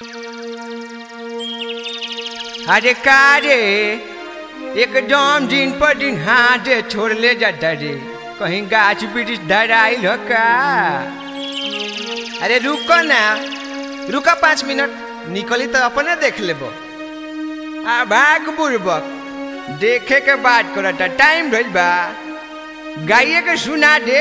अरे का रे एकदम दिन पर दिन हाथे छोड़ ले जाता रे कहीं गाछ वृक्ष धराइल हो का अरे रुको ना रुका पाँच मिनट निकली तो अपने देख लेबो आ भाग बुड़बक देखे के बात करता टाइम भइल बा गाइए के सुना दे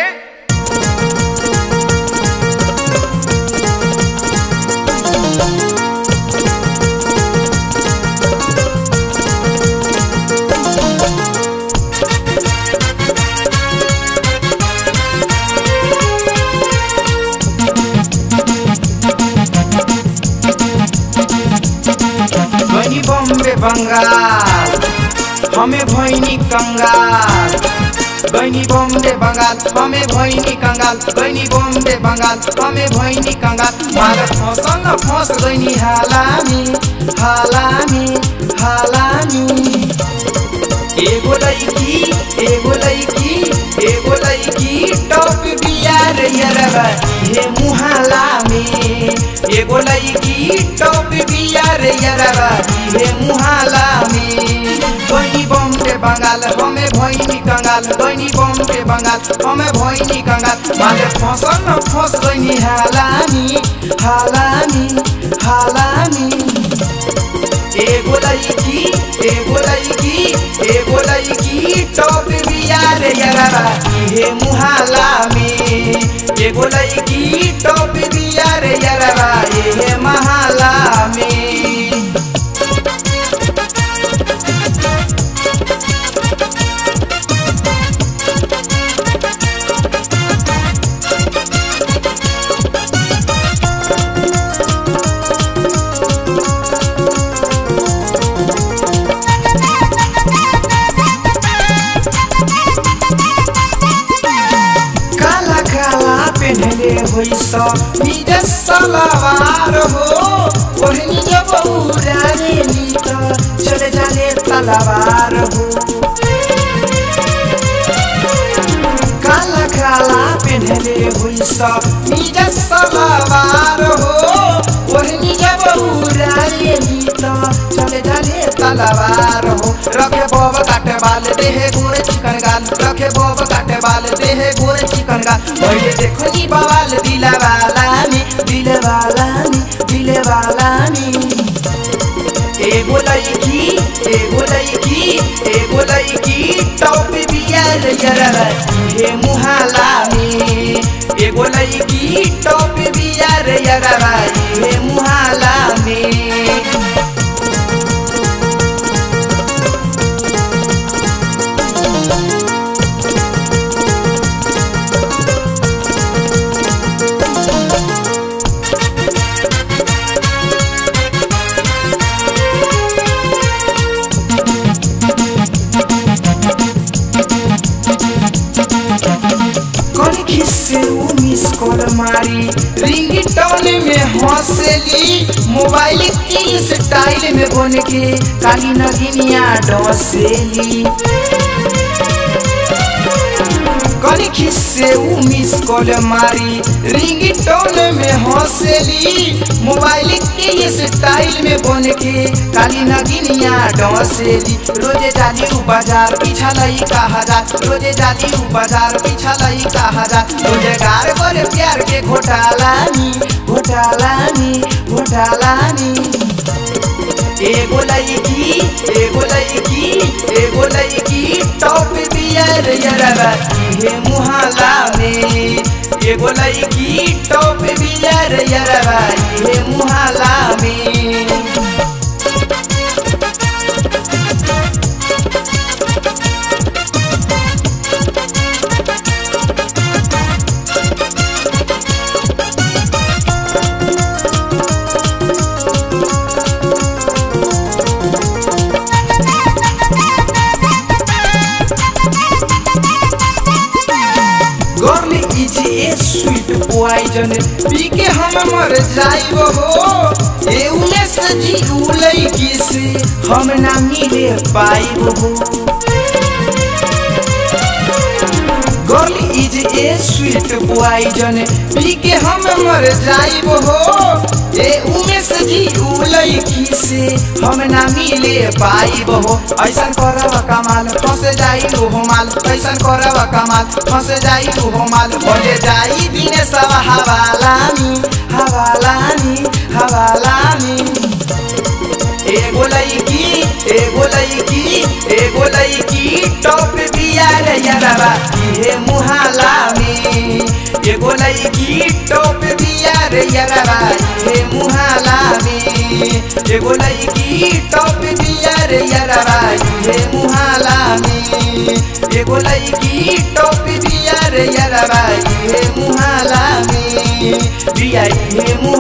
भैनी बम्बे बंगाल हमें भैनी कंगाल बनी बम्बे बंगाल हमें भैनी कंगाल बनी बम्बे बंगाल हमें भैनी कंगाल मार फसल न फंस गईनी हालामी हालामी हालामी एगो लड़की एगो लड़की एगो लड़की टॉप बियार यरबा हे मुहाला में एगो लड़की टॉप बियार यरबा हे मुहाला में बनी बम्बे बंगाल हमें भैनी कंगाल बनी बम्बे बंगाल हमें भैनी कंगाल माले फसल न फंस गईनी हालामी हालामी हालामी एगो लड़की एगो लड़की एगो लड़की टॉप बियार यरबा हे मुहाला में एगो लड़की टॉप बियार यरबा हे महाला में काला काला पेनले होइस निज सलवार हो ओढ़नी जब उड़ाने ली त चले जाने तलवार हो काला काला पेनले होइस निज सलवार हो ओढ़नी जब उड़ाने ली त चले जाने तलवार हो रखे बोब काटे बाल देहे गोरे चिकन गाल रखे बोब काटे बाल देहे गोरे चिकन गाल मैले देखो नि बवाल दिले वाला नि दिले वाला नि दिले वाला नि एगो लड़की एगो लड़की एगो लड़की टॉप बियार यरबा हे मुहाला में एगो लड़की टॉप बियार यरबा हे मुहाला में कौन खिस्से उ मिस कॉल मारी रिंग टोन में हंसेली मोबाइल की स्टाइल में बन के काली नगिनिया डसेली कौन खिस्से उ मिस कॉल मारी रिंग टोन में हंसेली मोबाइल के स्टाइल में बन के काली नगिनिया डसेली रोजे जाली उ बाजार पीछा लई का हजार रोजे जाली उ बाजार पीछा लई का हजार रोजगार करे प्यार के घोटालानी घोटालानी घोटालानी एगो लड़की एगो लड़की एगो लड़की टॉप बियर यरबा हे मुहाला में एगो लड़की टॉप बियर यरबा हे मुहाला में girl is a sweet poison पी के हम मर जाइब हो ए उमे से जी उलई से हम ना मिले पाइब हो girl is a sweet poison पी के हम मर जाइब हो ए उमे से कि उ लड़की से हम ना मिले पाइब हो ऐसन करब कमाल फंस जाई हो माल ऐसन करब कमाल फंस जाई हो माल बोले जाई दिने सब हवालानी हवालानी हवालानी एगो लड़की एगो लड़की एगो लड़की टॉप बिया रे यारबा इहे मुहाला में एगो लड़की टॉप बिया रे यारबा इहे मुहाला में एगो लड़की टॉप बिया रे यारबा इहे मुहाला में एगो लड़की टॉप बिया रे यारबा इहे मुहाला में बिया इहे